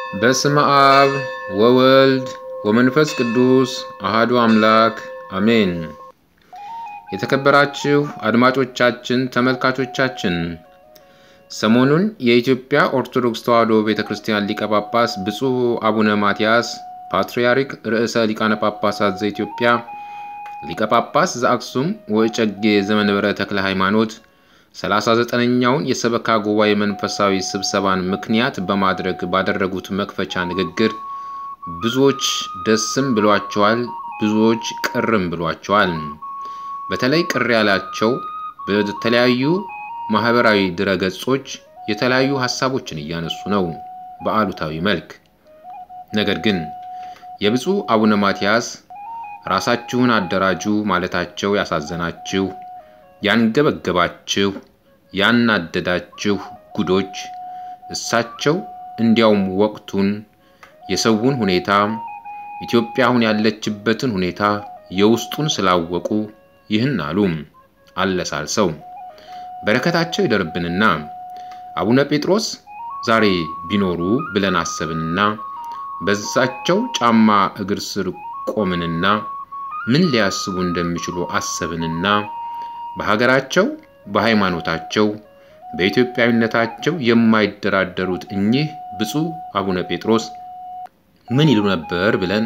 በስመ አብ ወወልድ ወመንፈስ ቅዱስ አሃዱ አምላክ አሜን። የተከበራችሁ አድማጮቻችን፣ ተመልካቾቻችን ሰሞኑን የኢትዮጵያ ኦርቶዶክስ ተዋሕዶ ቤተ ክርስቲያን ሊቀ ጳጳስ ብፁዕ አቡነ ማትያስ ፓትርያርክ ርዕሰ ሊቃነ ጳጳሳት ዘኢትዮጵያ ሊቀ ጳጳስ ዘአክሱም ወእጨጌ ዘመንበረ ተክለ ሃይማኖት 39ኛውን የሰበካ ጉባኤ መንፈሳዊ ስብሰባን ምክንያት በማድረግ ባደረጉት መክፈቻ ንግግር ብዙዎች ደስም ብሏቸዋል፣ ብዙዎች ቅርም ብሏቸዋል። በተለይ ቅር ያላቸው በተለያዩ ማህበራዊ ድረገጾች የተለያዩ ሀሳቦችን እያነሱ ነው በአሉታዊ መልክ። ነገር ግን የብፁዕ አቡነ ማትያስ ራሳችሁን አደራጁ ማለታቸው ያሳዘናችሁ ያንገበገባችሁ ያናደዳችሁ ጉዶች እሳቸው እንዲያውም ወቅቱን የሰውን ሁኔታ ኢትዮጵያ አሁን ያለችበትን ሁኔታ የውስጡን ስላወቁ ይህን አሉ አለሳልሰው። በረከታቸው ይደርብንና አቡነ ጴጥሮስ ዛሬ ቢኖሩ ብለን አሰብንና በዛቸው ጫማ እግር ስር ቆምንና ምን ሊያስቡ እንደሚችሉ አሰብንና በሀገራቸው በሃይማኖታቸው በኢትዮጵያዊነታቸው የማይደራደሩት እኚህ ብፁዕ አቡነ ጴጥሮስ ምን ይሉ ነበር ብለን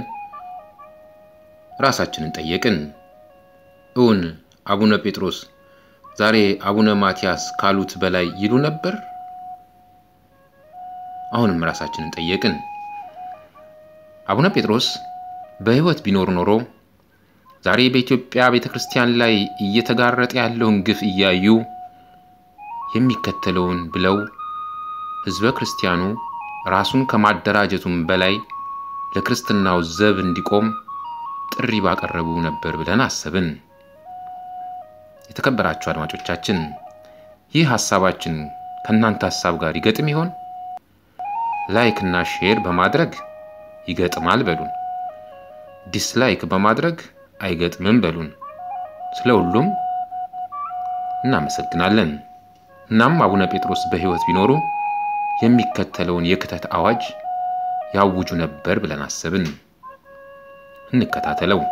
ራሳችንን ጠየቅን። እውን አቡነ ጴጥሮስ ዛሬ አቡነ ማትያስ ካሉት በላይ ይሉ ነበር? አሁንም ራሳችንን ጠየቅን። አቡነ ጴጥሮስ በሕይወት ቢኖር ኖሮ ዛሬ በኢትዮጵያ ቤተ ክርስቲያን ላይ እየተጋረጠ ያለውን ግፍ እያዩ የሚከተለውን ብለው ሕዝበ ክርስቲያኑ ራሱን ከማደራጀቱም በላይ ለክርስትናው ዘብ እንዲቆም ጥሪ ባቀረቡ ነበር ብለን አሰብን። የተከበራችሁ አድማጮቻችን ይህ ሐሳባችን ከእናንተ ሐሳብ ጋር ይገጥም ይሆን? ላይክ እና ሼር በማድረግ ይገጥማል በሉን። ዲስላይክ በማድረግ አይገጥምም በሉን። ስለ ሁሉም እናመሰግናለን። እናም አቡነ ጴጥሮስ በሕይወት ቢኖሩ የሚከተለውን የክተት አዋጅ ያውጁ ነበር ብለን አሰብን። እንከታተለው።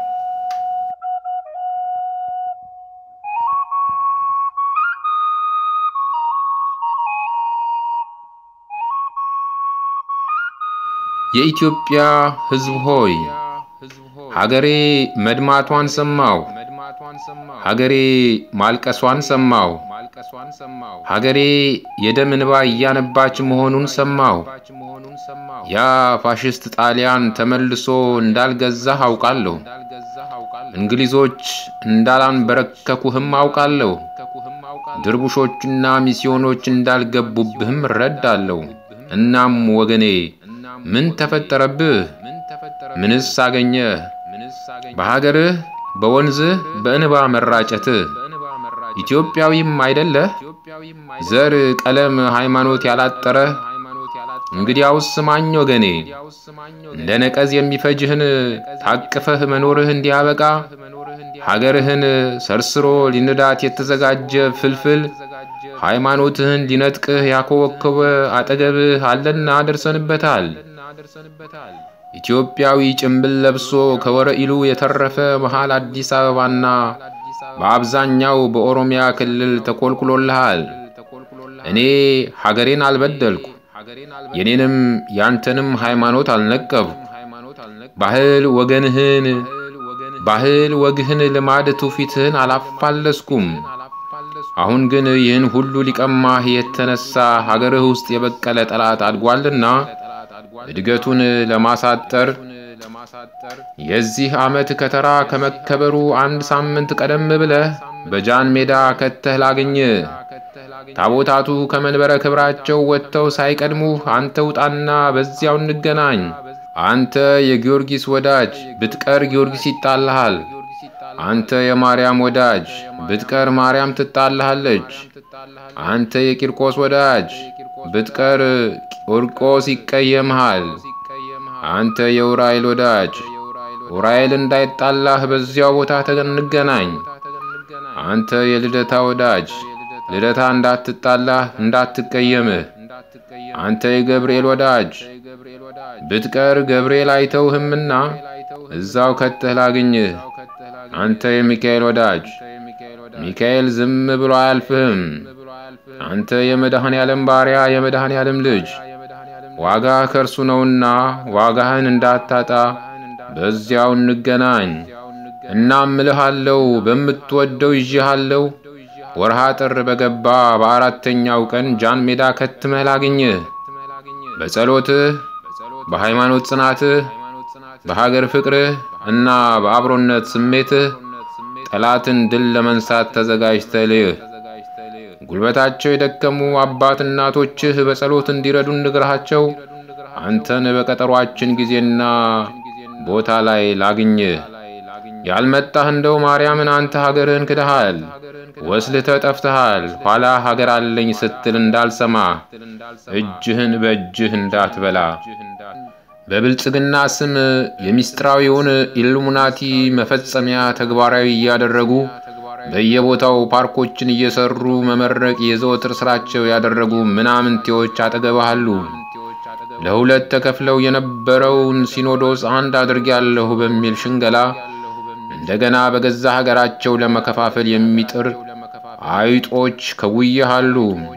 የኢትዮጵያ ሕዝብ ሆይ ሀገሬ መድማቷን ሰማው፣ ሀገሬ ማልቀሷን ሰማው፣ ሀገሬ የደም እንባ እያነባች መሆኑን ሰማው። ያ ፋሽስት ጣሊያን ተመልሶ እንዳልገዛህ አውቃለሁ። እንግሊዞች እንዳላንበረከኩህም አውቃለሁ። ድርቡሾችና ሚስዮኖች እንዳልገቡብህም እረዳለሁ። እናም ወገኔ ምን ተፈጠረብህ? ምንስ አገኘህ? በሀገርህ በወንዝህ በእንባ መራጨትህ ኢትዮጵያዊም አይደለህ? ዘር፣ ቀለም፣ ሃይማኖት ያላጠረህ እንግዲያውስ ስማኝ ወገኔ፣ እንደ ነቀዝ የሚፈጅህን ታቅፈህ መኖርህ እንዲያበቃ ሀገርህን ሰርስሮ ሊንዳት የተዘጋጀ ፍልፍል ሃይማኖትህን ሊነጥቅህ ያኮበኮበ አጠገብህ አለና ደርሰንበታል። ኢትዮጵያዊ ጭምብል ለብሶ ከወረኢሉ የተረፈ መሃል አዲስ አበባና በአብዛኛው በኦሮሚያ ክልል ተኮልኩሎልሃል። እኔ ሀገሬን አልበደልኩ፣ የኔንም ያንተንም ሃይማኖት አልነቀብኩ። ባህል ወገንህን ባህል ወግህን ልማድ ትውፊትህን አላፋለስኩም። አሁን ግን ይህን ሁሉ ሊቀማህ የተነሳ ሀገርህ ውስጥ የበቀለ ጠላት አድጓልና እድገቱን ለማሳጠር የዚህ ዓመት ከተራ ከመከበሩ አንድ ሳምንት ቀደም ብለህ በጃን ሜዳ ከተህ ላግኝ። ታቦታቱ ከመንበረ ክብራቸው ወጥተው ሳይቀድሙህ አንተ ውጣና በዚያው እንገናኝ። አንተ የጊዮርጊስ ወዳጅ ብትቀር ጊዮርጊስ ይጣልሃል። አንተ የማርያም ወዳጅ ብትቀር ማርያም ትጣልሃለች። አንተ የቂርቆስ ወዳጅ ብትቀር ቂርቆስ ይቀየምሃል። አንተ የኡራኤል ወዳጅ ኡራኤል እንዳይጣላህ በዚያው ቦታ እንገናኝ። አንተ የልደታ ወዳጅ ልደታ እንዳትጣላህ እንዳትቀየምህ። አንተ የገብርኤል ወዳጅ ብትቀር ገብርኤል አይተውህምና እዛው ከተህ ላግኝህ። አንተ የሚካኤል ወዳጅ ሚካኤል ዝም ብሎ አያልፍህም። አንተ የመድኃኔ ዓለም ባሪያ፣ የመድኃኔ ዓለም ልጅ ዋጋ ከእርሱ ነውና ዋጋህን እንዳታጣ በዚያው እንገናኝ። እናም እልሃለሁ በምትወደው ይዤሃለሁ። ወርሃ ጥር በገባ በአራተኛው ቀን ጃን ሜዳ ከትመህ ላግኝህ። በጸሎትህ፣ በሃይማኖት ጽናትህ፣ በሀገር ፍቅርህ እና በአብሮነት ስሜትህ ጠላትን ድል ለመንሳት ተዘጋጅተህ ልህ። ጉልበታቸው የደከሙ አባት እናቶችህ በጸሎት እንዲረዱን ንግርሃቸው። አንተን በቀጠሯችን ጊዜና ቦታ ላይ ላግኝህ። ያልመጣህ እንደው ማርያምን አንተ ሀገርህን ክደሃል፣ ወስልተህ ጠፍተሃል። ኋላ ሀገር አለኝ ስትል እንዳልሰማ እጅህን በእጅህ እንዳትበላ በብልጽግና ስም የሚስጥራዊውን ኢሉሚናቲ መፈጸሚያ ተግባራዊ እያደረጉ በየቦታው ፓርኮችን እየሰሩ መመረቅ የዘወትር ስራቸው ያደረጉ ምናምንቴዎች አጠገብህ አሉ። ለሁለት ተከፍለው የነበረውን ሲኖዶስ አንድ አድርጌያለሁ በሚል ሽንገላ እንደገና በገዛ ሀገራቸው ለመከፋፈል የሚጥር አይጦች ከጉያህ አሉ።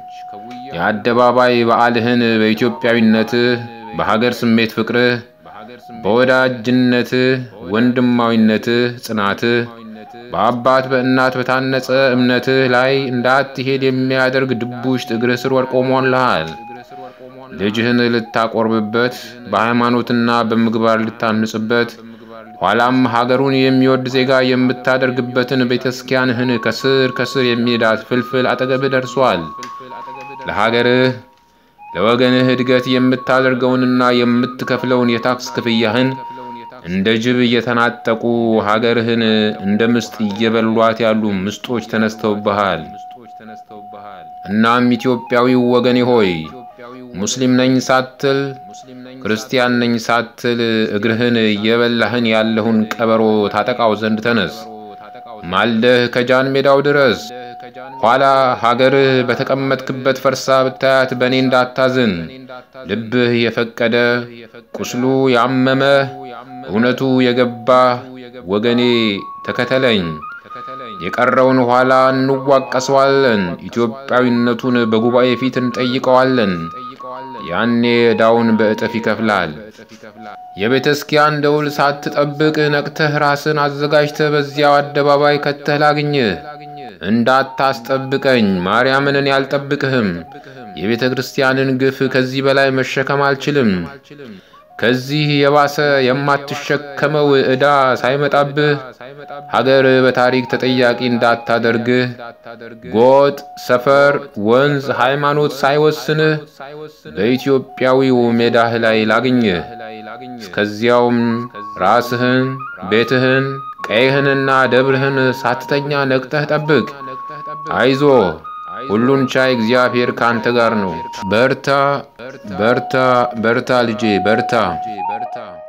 የአደባባይ በዓልህን በኢትዮጵያዊነትህ፣ በሀገር ስሜት ፍቅርህ፣ በወዳጅነትህ፣ ወንድማዊነትህ፣ ጽናትህ በአባት በእናት በታነጸ እምነትህ ላይ እንዳትሄድ የሚያደርግ ድቡሽት እግርህ ስር ወድቆ ሞልሃል። ልጅህን ልታቆርብበት በሃይማኖትና በምግባር ልታንጽበት ኋላም ሀገሩን የሚወድ ዜጋ የምታደርግበትን ቤተክርስቲያንህን ከስር ከስር የሚሄዳት ፍልፍል አጠገብህ ደርሷል። ለሀገርህ ለወገንህ እድገት የምታደርገውንና የምትከፍለውን የታክስ ክፍያህን እንደ ጅብ እየተናጠቁ ሀገርህን እንደ ምስጥ እየበሏት ያሉ ምስጦች ተነስተውብሃል። እናም ኢትዮጵያዊው ወገኔ ሆይ ሙስሊም ነኝ ሳትል ክርስቲያን ነኝ ሳትል እግርህን እየበላህን ያለውን ቀበሮ ታጠቃው ዘንድ ተነስ። ማልደህ ከጃን ሜዳው ድረስ። ኋላ ሀገርህ በተቀመጥክበት ፈርሳ ብታያት በእኔ እንዳታዝን። ልብህ የፈቀደ ቁስሉ ያመመህ እውነቱ የገባህ ወገኔ ተከተለኝ። የቀረውን ኋላ እንዋቀሰዋለን። ኢትዮጵያዊነቱን በጉባኤ ፊት እንጠይቀዋለን። ያኔ ዕዳውን በእጥፍ ይከፍላል። የቤተ ክርስቲያን ደውል ሳትጠብቅ ነቅተህ ራስን አዘጋጅተህ በዚያው አደባባይ ከተህ ላግኝህ። እንዳታስጠብቀኝ ማርያምን እኔ አልጠብቅህም። የቤተ ክርስቲያንን ግፍ ከዚህ በላይ መሸከም አልችልም። ከዚህ የባሰ የማትሸከመው ዕዳ ሳይመጣብህ ሀገር በታሪክ ተጠያቂ እንዳታደርግህ ጎጥ፣ ሰፈር፣ ወንዝ፣ ሃይማኖት ሳይወስንህ በኢትዮጵያዊው ሜዳህ ላይ ላግኝህ። እስከዚያውም ራስህን፣ ቤትህን፣ ቀይህንና ደብርህን ሳትተኛ ነቅተህ ጠብቅ። አይዞ ሁሉን ቻይ እግዚአብሔር ካንተ ጋር ነው። በርታ በርታ በርታ ልጄ በርታ።